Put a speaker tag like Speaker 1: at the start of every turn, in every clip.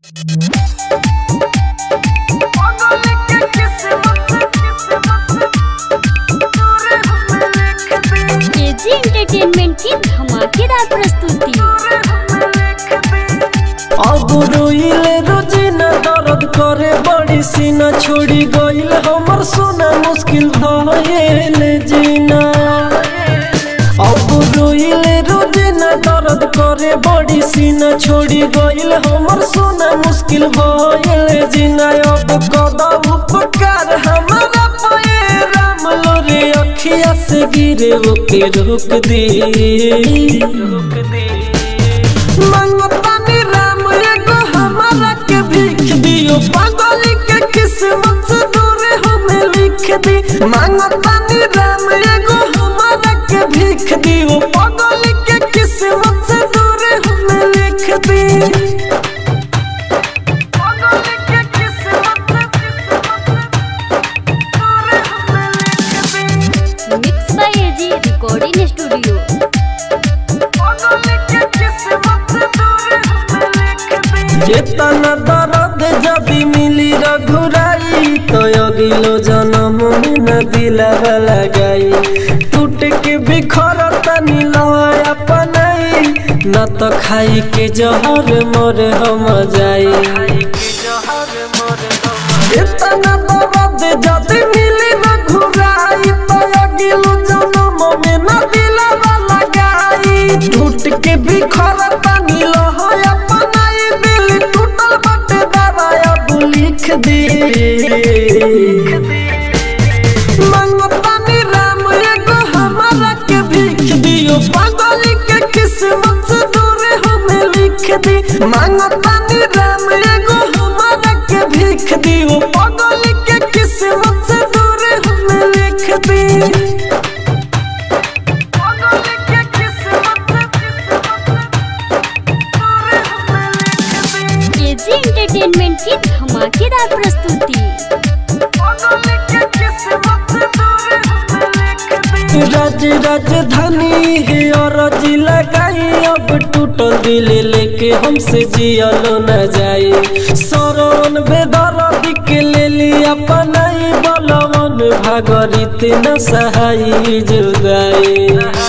Speaker 1: KG entertainment की धमाकेदार प्रस्तुति
Speaker 2: अब रोइले रोजिना दर्द करे बड़ी सीना छोड़ी गइल हमर सोना मुश्किल भइल जीना अब रोइले रोजिना दर्द करे बड़ी सीना छोड़ी गइल हमर सोना मुश्किल भइल जीना अब कदा उपकार हमारा पे राम लोरे अखिया से गिरे ओके रोक दे रोक दे मंगतानी राम एगो हमारा के भीख दियो पागल के किस्मत से दूर हमें लिख दी मंगतानी राम एगो हमारा के भीख दियो पागल के किस्मत से दूर हमें लिख दी पागल के किस्मत से दूर हमें लिख दी
Speaker 1: mix by AG recording studio
Speaker 2: चेतना दर्द जदि मिली रघुराई तो अगिलो जन्म में न दिलावा लगाई टूट के बिखर तनी लय अपनाई न तो खाई के जहर मोर हम जाई चेतना दर्द जदि मिली रघुराई तो अगिलो जन्म में न दिलावा लगाई टूट के बिखर तनी लय अपनाई दिल टूटल बटे दवाया तू लिख दे मंगतानी राम एगो हमारा के भीख दियो पागल के किस्मत से दूर हमें लिख दी मंगतानी राम एगो हमारा के भीख दियो पागल के किस्मत से दूर हमें लिख दी पागल के किस्मत
Speaker 1: केजी एंटरटेनमेंट की धमाकेदार प्रस्तुति
Speaker 2: राज राजधानी है और जिला लगाई अब टूटल दिल लेके हमसे जियलो न जाए सरवन बेदर्द के ले लिया पनाई बलवन भागरित न सहाई जुदाई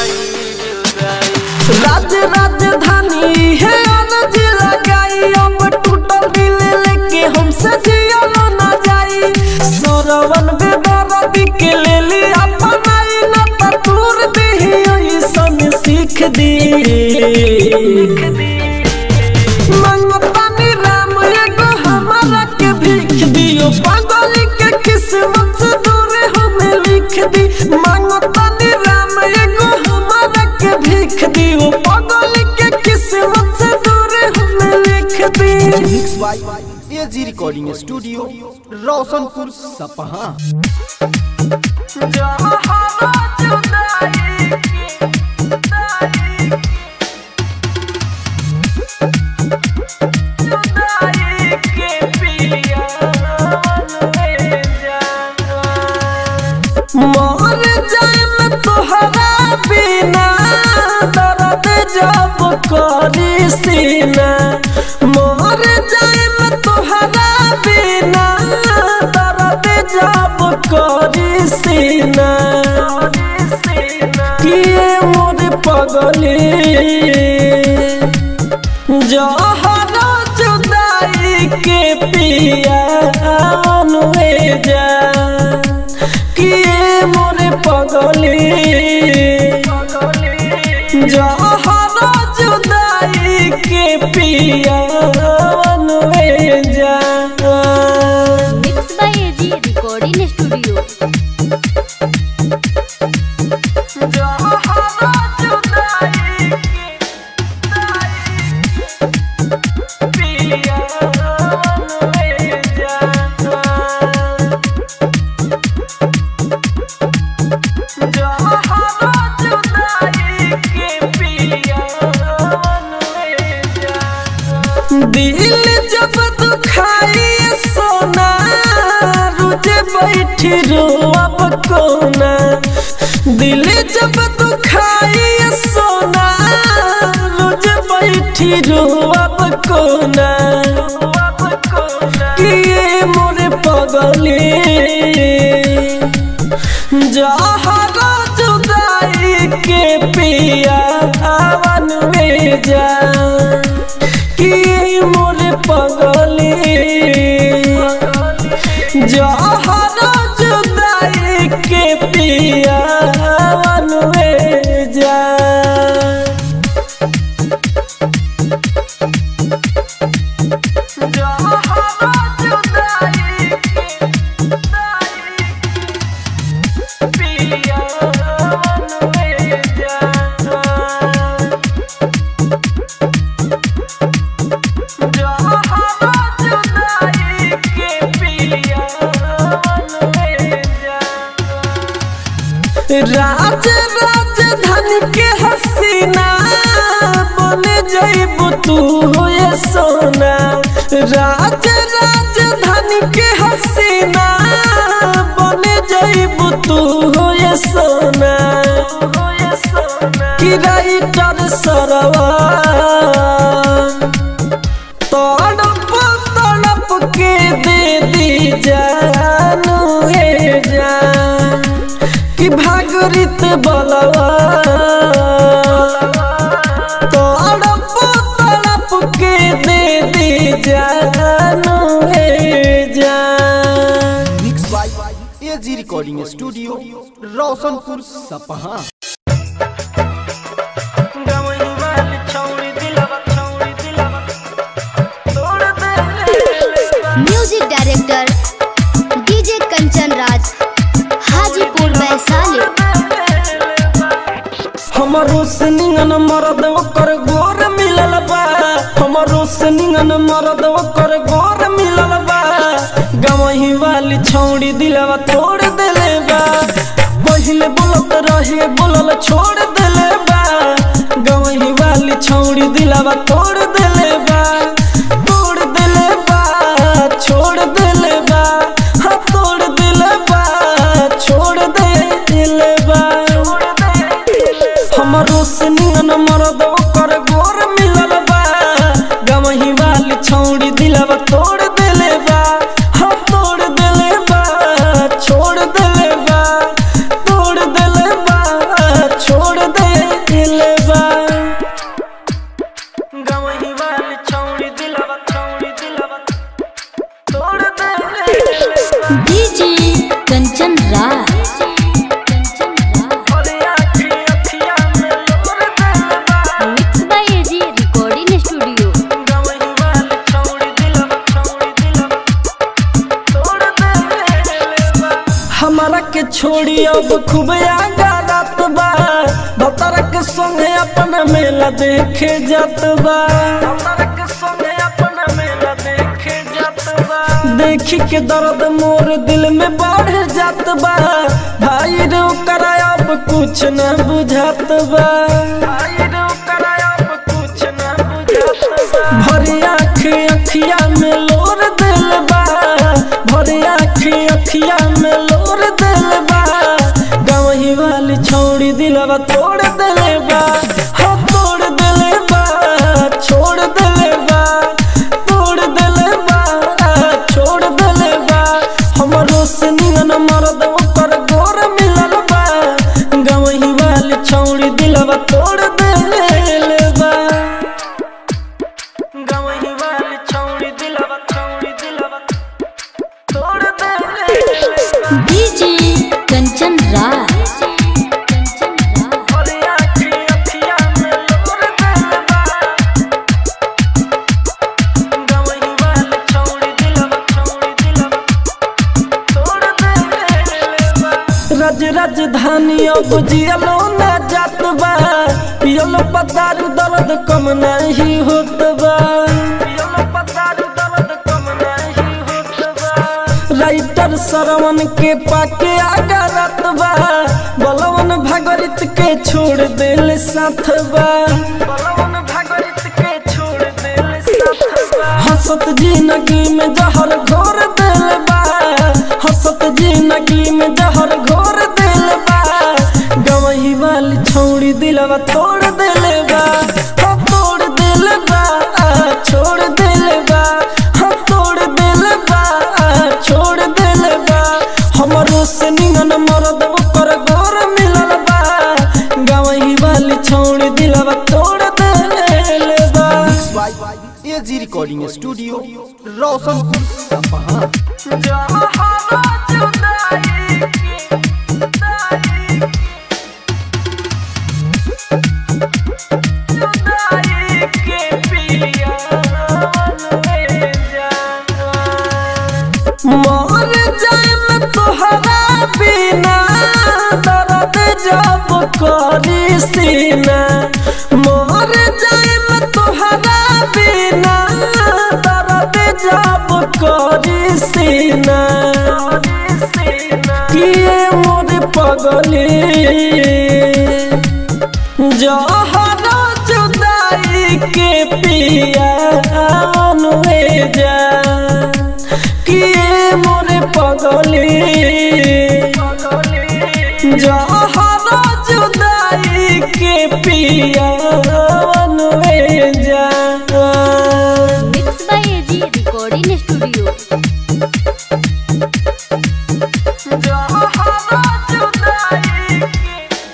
Speaker 2: राज राजधानी है अनज लगाई अब टूटल दिल लेके हमसे जियलो न जाई सरवन बेदर्द के ले ली अपनाई न तूर दे ऐसन सीख दी मंगतानी राम एगो हमारा के भीख दियो पागल के किस्मत से दूर हमें लिख दी मंगतानी राम एगो हमारा के भीख दियो पागल के किस्मत से दूर हमें लिख दी
Speaker 3: mix by AG recording studio Roshanpur Sapaha
Speaker 2: मर जाए मैं तोहरा बिना दर्द जब करी सीना मर जाए मैं तोहरा बिना दर्द जब करी सीना किए मोर पगली जहर जुदाई के पिया अनुए जा किए मोरे पगली जहर जुदाई के पिया अनुए जा
Speaker 1: mix by AG recording studio
Speaker 2: दिल जब दुखाई सोना रुझे बैठी रो अब कोना दिल जब दुखाई सोना रुझे बैठी रो अब कोना राज राजधानी के हसीना बन जाइबू तू हो ये सोना कि राइटर सरवा तड़प तड़प के दे दी जानू हे जान कि भागरित बलवा तड़प तड़प के दे दी जानू हे जान
Speaker 3: mix by AG recording studio Roshanpur Sapaha
Speaker 1: music director DJ Kanchan Raj Hajipur Vaishali
Speaker 2: हमारो से निंगन मरद ओकर गोर मिलल बा हमारो से निंगन मरद ओकर गोर मिलल बा गवही वाली छौड़ी दिलवा तोड़ देले बा पहिले बोलत रहे बोलल छोड़ देले बा गवही वाली छौड़ी दिलवा तोड़ देले बा तोड़ देले बा छोड़ देले बा हाँ तोड़ देले बा छोड़ देले बा हमरो से नियन मरद ओकर गोर मिलल बा गवही वाली छौड़ी दिलवा तोड़ देले बा हम तोड़ देले बा छोड़ देले बा तोड़ देले बा छोड़ देले बा गवही वाली छौड़ी दिलवा छौड़ी दिलवा तोड़ देले बा
Speaker 1: डीजे कंचन राज
Speaker 2: अरे आखी अखिया में लोर देले बा
Speaker 1: mix by AG recording studio
Speaker 2: गवही वाली छौड़ी दिलवा छौड़ी दिलवा तोड़ देले बा हमारा के छोड़ी अब खूब आगा रात बा भतर के संगे अपन मेला देखे जात बा भतर के संगे अपन मेला देखे जात बा देखी के दर्द मोर दिल में बढ़ जात बा भाई रे ओकर अब कुछ न बुझात बा भाई रे ओकर अब कुछ न बुझात बा भरी आँख अखिया में लोर दिल बा भरी आँख अखिया में लोर दिल बा गवही वाली छौड़ी दिलवा तोड़ दिले बा हाँ तोड़ दिले बा छोड़ दिले बा तोड़ दिले बा छोड़ दिले बा हमरो से नियन मरद ओकर गोर मिलल बा गवही वाली छौड़ी दिलवा तोड़ दिले बा गवही वाली छौड़ी दिलवा छौड़ी दिलवा तोड़ देले
Speaker 1: डीजे कंचन राज
Speaker 2: अरे आखी अखिया में लोर देले बा गवही वाली छौड़ी दिलवा छौड़ी दिलवा तोड़ देले बा रज राजधानी अब जियलो ना जात बा पियलो पतारू दर्द कम नहीं होत बा पियलो पतारू दर्द कम नहीं होत बा राइटर सरवन के पाके आगा रात बा बलवन भागरित के छोड़ दिल साथ बा बलवन भागरित के छोड़ दिल साथ बा हसत जिंदगी में जहर घोर दिल बा हसत जिंदगी में जहर घोर दिल बा गवही वाली छौड़ी दिलवा तोड़ दिल बा हम तोड़ दिल बा छोड़ दिल बा हम तोड़ दिल बा छोड़ दिल बा हमरो से निगन मरद ओकर गोर मिलल बा गवही वाली छौड़ी दिलवा तोड़ दिल बा
Speaker 3: mix by AG recording studio Roshanpur Sapaha
Speaker 2: मर जाए तोहरा बिना दर्द जब करी सीना मर जाए तोहरा बिना दर्द जब करी सीना किए मोर पगली जहर जुदाई के पिया अनुए जा किए मोरे पगली जहरा जुदाई के पियावन में जा
Speaker 1: mix by AG recording studio
Speaker 2: जहरा जुदाई के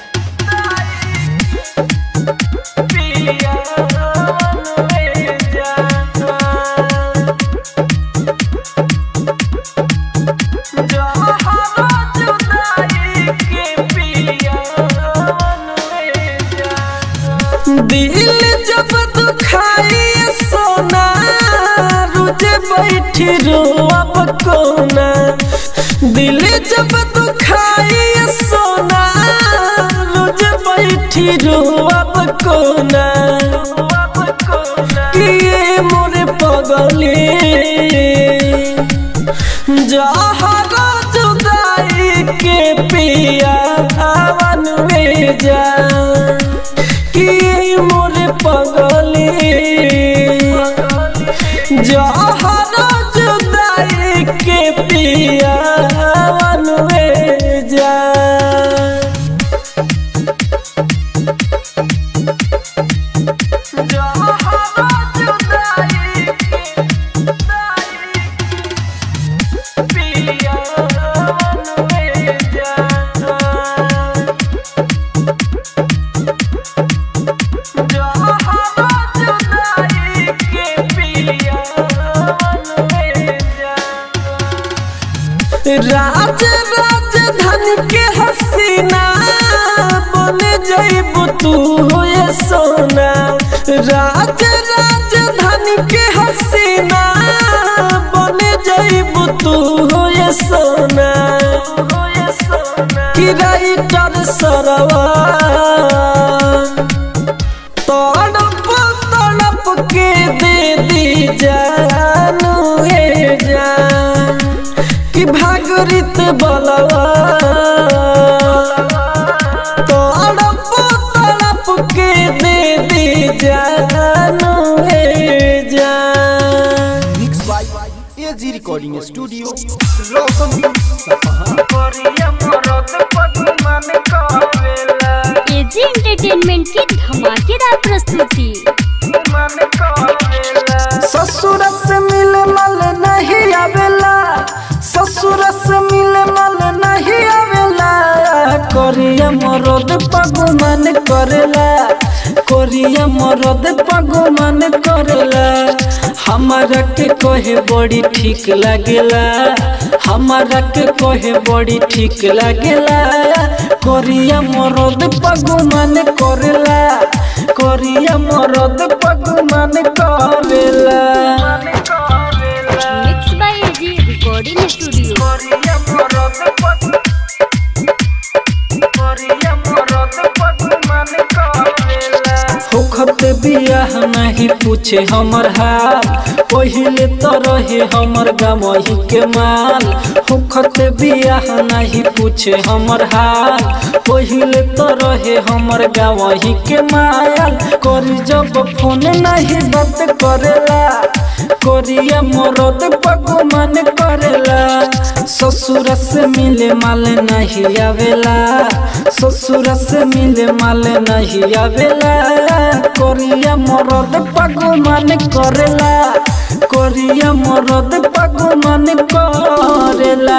Speaker 2: पियावन में जा जहरा जुदाई के पियावन में जा दिल जब दुखाई सोना रुझे बैठी रोअब कोना दिल जब दुखाई सोना रुझे बैठी रोअब कोना किए मोरे पगली जहरा जुदाई के पिया हवन में जा कि मोरे पगली जहरा जुदाई के पिया हवन में जा जहरा जुदाई के पिया हवन में जा जहरा जुदाई के पियावन में जा राज राजधानी के हसीना बन जइबू तू होए सोना राज राजधानी के हसीना बन जइबू तू होए सोना कि राइटर सरवा तड़प तड़प के दे दी जानू हे जान कि भागरित बलवा तड़प तड़प के दे दी जानू हे जान
Speaker 3: mix by AG recording studio Roshanpur Sapaha
Speaker 1: AG entertainment की धमाकेदार प्रस्तुति
Speaker 2: ससुर से मिले मल नहीं आवेला ससुर से मिले मल नहीं आवेला कोरिया मरद पगमन करेला कोरिया मरद पगमन करेला हमारा के कहे बड़ी ठीक लागेला हमारा के कहे बड़ी ठीक लागेला कोरिया मरद पगमन करेला कोरिया मरद पगमन करेला
Speaker 1: mix by AG recording studio
Speaker 2: होखत बियाह नहीं पूछे हमर हाल पहिले तो रहे हमर गमही के माल होखत बियाह नहीं पूछे हमर हाल पहिले तो रहे हमर गमही के माल करी जब फोन नहीं बात करेला कोरिया मरद पगमन करेला ससुर से मिले माल नहीं आवेला ससुर से मिले माल नहीं आवेला कोरिया मरद पगमन करेला कोरिया मरद पगमन करेला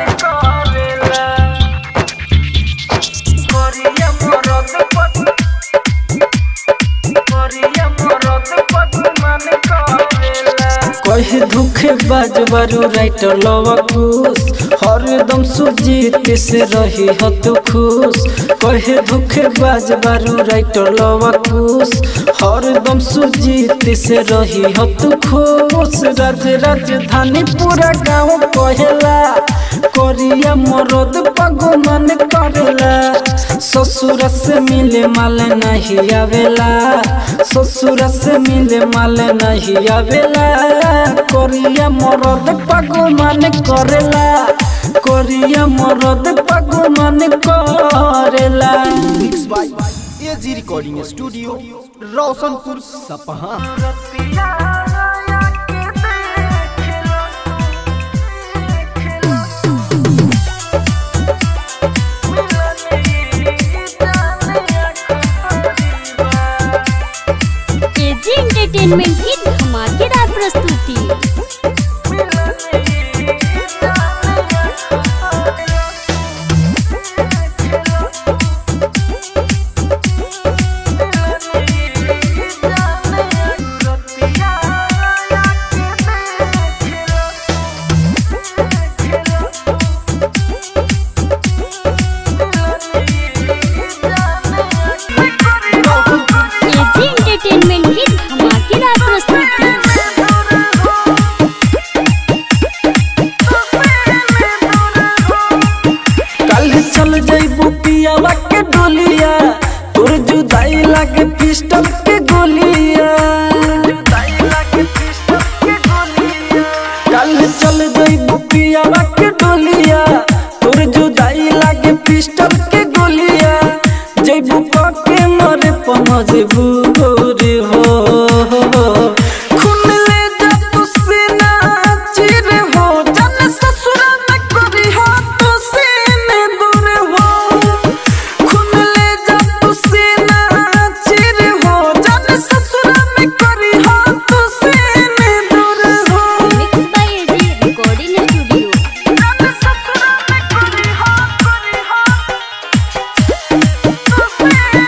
Speaker 2: कहे दुखे बाजबारू राइटर लवा खुश हरदम सुजीत से रही हो तू खुश कहे दुखे बाजबारू राइटर लवा खुश हरदम सुजीत से रही हो तू खुश राज राजधानी पूरा गाँव कहेला कोरिया मरद पगमन करेला ससुर से मिले माल नहीं आवेला ससुर से मिले माल नहीं आवेला कोरिया मरद पगमन करेला कोरिया मरद पगमन करेला
Speaker 3: mix by AG recording studio Roshanpur Sapaha
Speaker 1: entertainment की धमाकेदार प्रस्तुति एजी एंटरटेनमेंट की धमाकेदार प्रस्तुति
Speaker 2: कल चल जइबू पियावा के डोलिया तोर जुदाई लागे पिस्टल के गोलिया कल चल जइबू पियावा के डोलिया तोर जुदाई लागे पिस्टल के गोलिया जइबू के मरे पहुंचबू रे हो खून ले जा तू सीना चिर हो जन ससुर में करी हो तू सीने दूर हो खून ले जा तू सीना चिर हो जन ससुर में करी हो तू सीने दूर हो
Speaker 1: mix by AG recording studio
Speaker 2: जन ससुर में करी हो करी हो तू सीने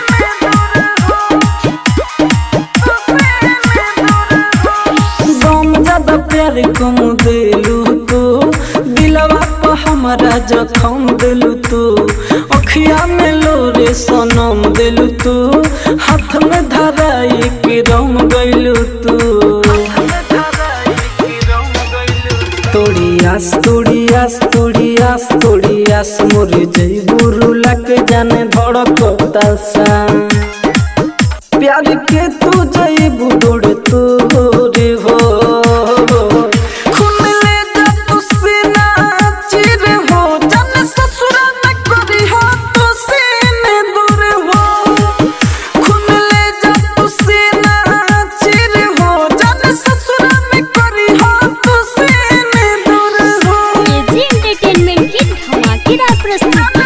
Speaker 2: दूर हो गम ज्यादा प्यार कम दिलू तू दिलवा पर हमारा जखम दिलू तू अखिया में लोरे सनम दिलू तू हाथ में धराई के रम गइलू तू तोड़ी आस तोड़ी आस तोड़ी आस तोड़ी आस मोर जई बुरु लग जाने धड़कता सा प्यार के तू जई बुदोड़ तू रे हो खून ले जा तू सीना चिर हो जन ससुर में करी हो तू सीने दूर हो खून ले जा तू सीना चिर हो जन ससुर में करी हो तू सीने दूर हो
Speaker 1: एजी एंटरटेनमेंट की धमाकेदार प्रस्तुति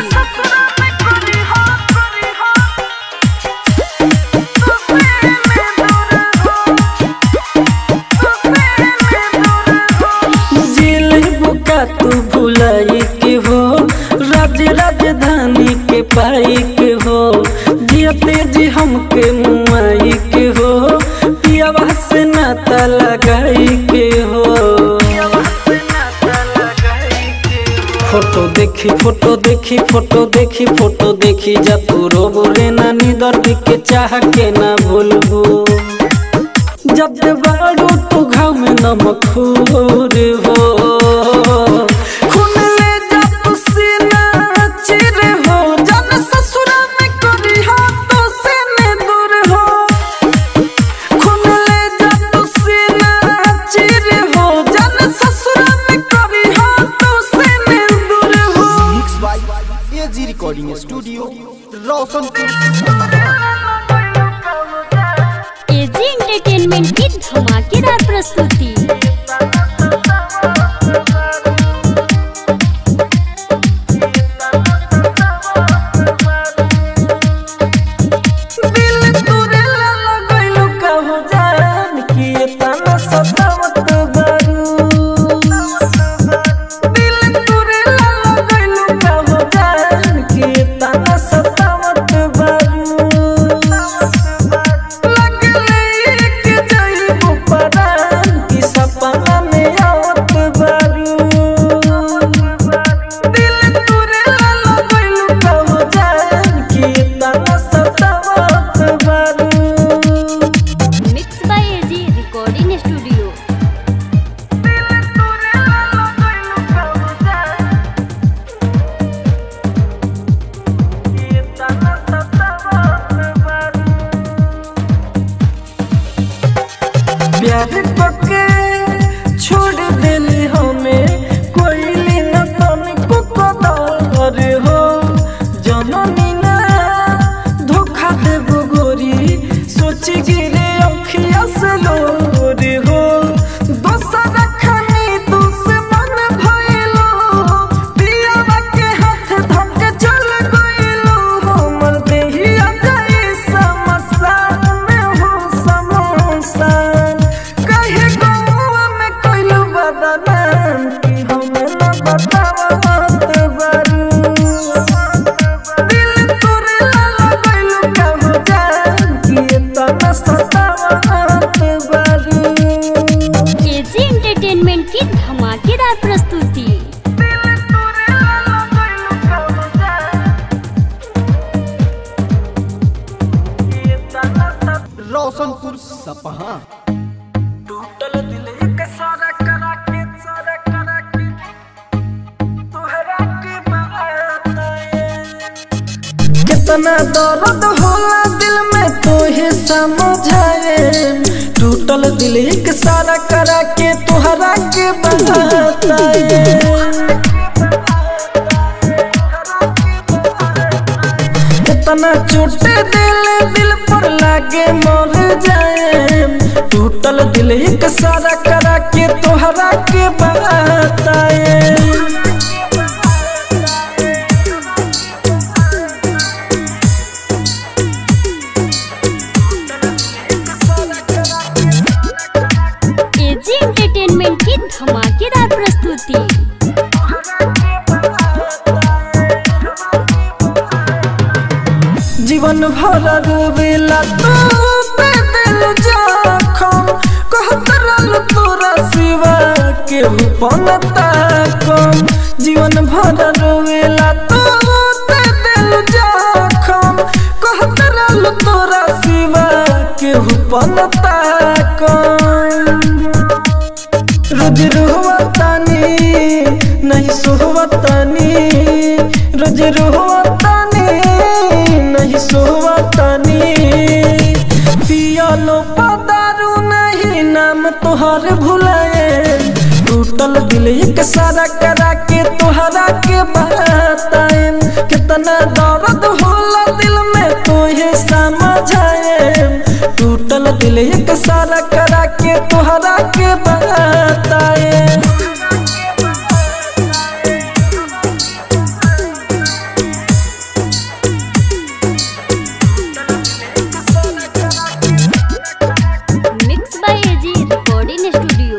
Speaker 2: जेल बुका तू भुलाई के हो राज राजधानी के पाई के हो जियते जी हमके मुआई के हो पियावा से नाता लगाई के हो फोटो देखी फोटो देखी फोटो देखी फोटो देखी जा तू रोबो रे नानी दर्द के चाह के ना भूलबू जब बाड़ू तू घाव में नमक खूर हो खून ले जा तू सीना चिर हो जन ससुर में करी हो तो सीने दूर हो खून ले जा तू सीना चिर हो जन ससुर में करी हो तो सीने दूर हो
Speaker 3: mix by AG recording studio Roshanpur
Speaker 1: AG entertainment की धमाकेदार प्रस्तुति एंटरटेनमेंट की धमाकेदार प्रस्तुति
Speaker 3: रोशनपुर सपहा
Speaker 2: टूटल दिल एक सारा करा के सारा करा के तोहरा के बताए कितना दर्द होला दिल में तो ही समझाए टूटल दिल एक सारा करा के तोहरा के बताए कितना चोट दिल दिल पर लागे मर जाए टूटल दिल एक सारा करा के तोहरा के बताए
Speaker 1: एजी एंटरटेनमेंट की धमाकेदार प्रस्तुति
Speaker 2: जीवन भर रोवेला तू पे दिल जखम कहत रहल तोरा सिवा केहू पनता कम जीवन भर रोवेला तू पे दिल जखम कहत रहल तोरा सिवा केहू पनता कम रोज रोहतानी नहीं सोहतानी रोज रोहतानी नहीं सोहतानी पियालो पदारू नहीं नाम तोहर भुलाए टूटल दिल एक सारा करा के तोहरा के बताए कितना दर्द होला दिल में तोहे समझाए टूटल दिल एक सारा करा के तोहरा के बताए
Speaker 1: mix by AG recording studio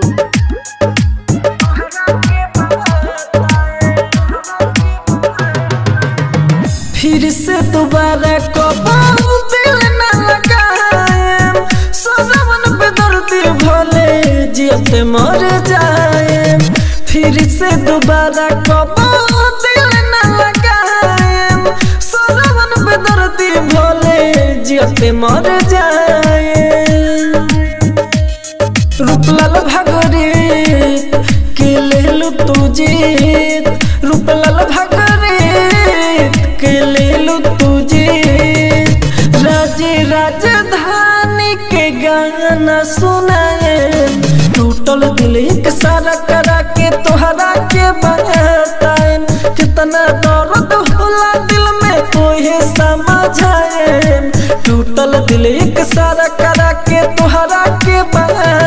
Speaker 2: फिर से दोबारा कबाऊ दिल न लगाएम सजवन पे दर्दी भले जियते मर जाएम फिर से दोबारा कबाऊ दिल न लगाएम सजवन पे दर्दी भले जियते मर जाएम रूपलाल भागरे के लेलु तू जीत रूपलाल भागरे के लेलु तू जीत राजे राजधानी के गाना सुनाए टूटल दिल एक सारा करा के तोहरा के बताए कितना दर्द होला दिल में कोई समझाए टूटल दिल एक सारा करा के तोहरा के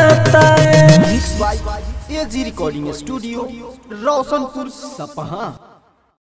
Speaker 2: बताए
Speaker 3: mix by AG recording studio Roshanpur सपहा